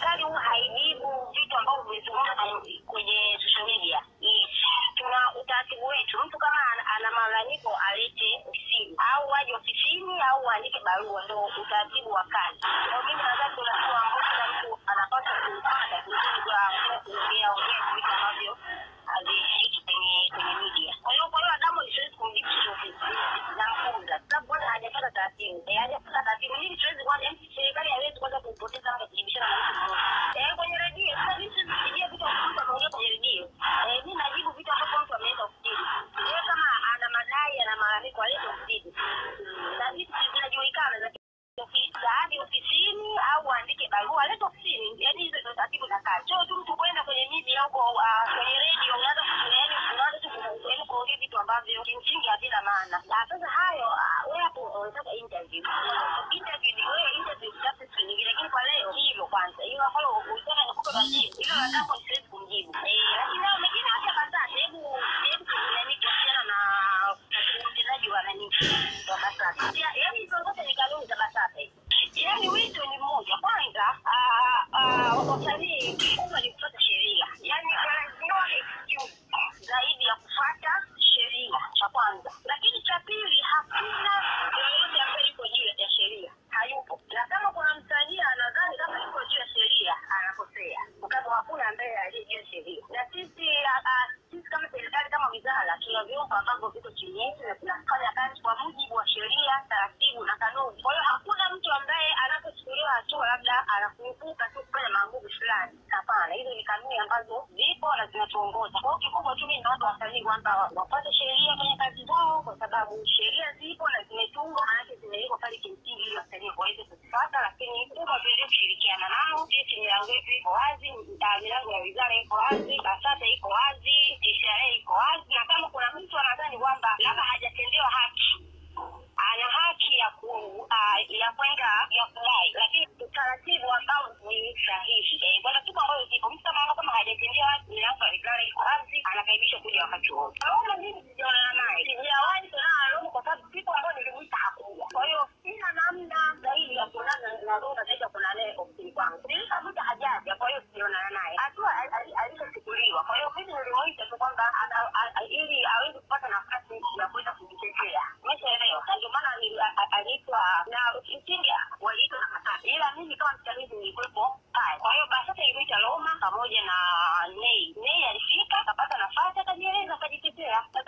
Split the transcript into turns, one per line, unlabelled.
serikali huwa haijibu vitu ambavyo vimezungumza kwenye social media. Yes. Tuna utaratibu wetu, mtu kama ana, ana malalamiko alete ofisini au waje ofisini au aandike barua, ndo utaratibu wa kazi. Kwa mimi nadhani ndo utaratibu ambao kila mtu anapaswa kuupata kuliko kwa kuongea ongea vitu ambavyo havishiki kwenye kwenye media. Kwa hiyo kwa hiyo Adamu siwezi kumjibu chochote namfunga, sababu bwana hajapata taratibu, eh, hajapata taratibu. Mimi siwezi kwanza, serikali haiwezi kwanza kumpoteza hata kujibishana na mtu mmoja eh, kwenye redio. Sasa mimi siwezi kusikia vitu ambavyo mtu ameongea kwenye redio, eh, mimi najibu vitu ambavyo mtu ameenda ofisini. Yeye kama ana madai, ana malalamiko, alete ofisini, na vitu zinajulikana za ofisi hadi ofisini au aandike barua alete ofisini. Yani hizo ndio taratibu za kazi, sio tu mtu kwenda kwenye media huko uh, kwenye redio unaanza yani unaanza tu ku- yani kuongea vitu ambavyo kimsingi havina maana. Na sasa hayo uh, wewe hapo unataka interview interview ni wewe interview utafute siku nyingine, lakini kwa leo hilo kwanza, hilo ambalo ulitaka nikupe majibu hilo la kwanza siwezi kumjibu eh, lakini leo mengine acha BASATA, hebu hebu tuangalie kuhusiana na utendaji wa nani wa BASATA, Ya- yaani hizo zote ni kanuni za BASATA hizo. Yaani wito ni mmoja. Kwanza ah, ah, wasanii kubwa ni kufuata sheria, yaani wanaziona excuse zaidi ya kufuata sheria, cha kwanza. Lakini cha pili, hakuna yoyote ambaye yuko juu ya sheria, hayupo. Na kama kuna msanii anadhani kama yuko juu ya sheria, anakosea, kwa sababu hakuna ambaye aliye juu ya sheria. Na sisi ah, ah, sisi kama serikali, kama wizara, tuna vyombo ambavyo viko chini yetu na tunafanya kazi kwa mujibu wa sheria, taratibu na kanuni. Kwa hiyo hakuna mtu ambaye anapochukuliwa hatua labda anakurupuka tu kufanya maamuzi fulani. Hapana, hizo ni kanuni ambazo zipo na zinatuongoza. Kwa hiyo kikubwa tu mimi naomba wasanii kwamba wafuate sheria kwenye kazi zao, kwa sababu sheria zipo na zimetungwa, maanake zimewekwa pale kimsingi ili wasanii waweze kuzifuata, lakini kubwa tuendelee kushirikiana nao. Sisi milango yetu iko wazi, ah, milango ya wizara iko wazi, BASATA iko wazi, TCRA iko wazi, na kama kuna mtu anadhani kwamba labda hajatendewa haki ana haki ya ku uh, ya kwenda ya kudai, lakini utaratibu ambao ni sahihi. Eh, Bwana siku ambayo zipo mtu kama kama hajatendewa haki, milango ya wizara iko wazi, anakaribishwa kuja wakati wote. Naona mimi sijaonana naye, sijawahi kuonana na Romo kwa sababu siku ambayo nilimuita hakuja. Kwa hiyo sina namna zaidi ya kuonana na Romo zaidi ya kuonana naye ofisini kwangu. Nilishamuita hajaja, kwa hiyo sijaonana naye. Hatua ali- ali- alishachukuliwa. Kwa hiyo mimi nilimuita tu kwamba ana- a- a- ili aweze kupata nafasi ya kuweza kujitetea. Umeshaelewa? Na ndio maana ali- a- a- aliitwa na kimsingi waliitwa na BASATA, ila mimi kama msimamizi nilikuwepo pale. Kwa hiyo BASATA ilimuita Roma pamoja na Nei. Nei alifika akapata nafasi akajieleza akajitetea.